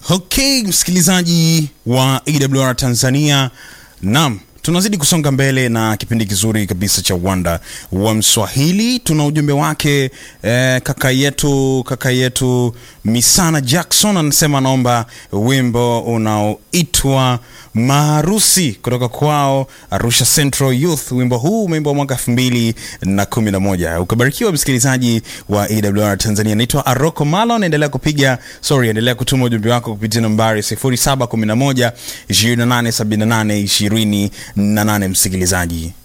Okay, msikilizaji wa AWR Tanzania, naam, tunazidi kusonga mbele na kipindi kizuri kabisa cha uwanda wa Mswahili. Tuna ujumbe wake eh, kaka yetu kaka yetu Misana Jackson anasema anaomba wimbo unaoitwa Maharusi kutoka kwao Arusha Central Youth. Wimbo huu umeimbwa mwaka elfu mbili na kumi na moja. Ukabarikiwa msikilizaji wa AWR Tanzania. Naitwa Aroko Malon, endelea kupiga sorry, endelea kutuma ujumbe wako kupitia nambari 0711 2878 28 msikilizaji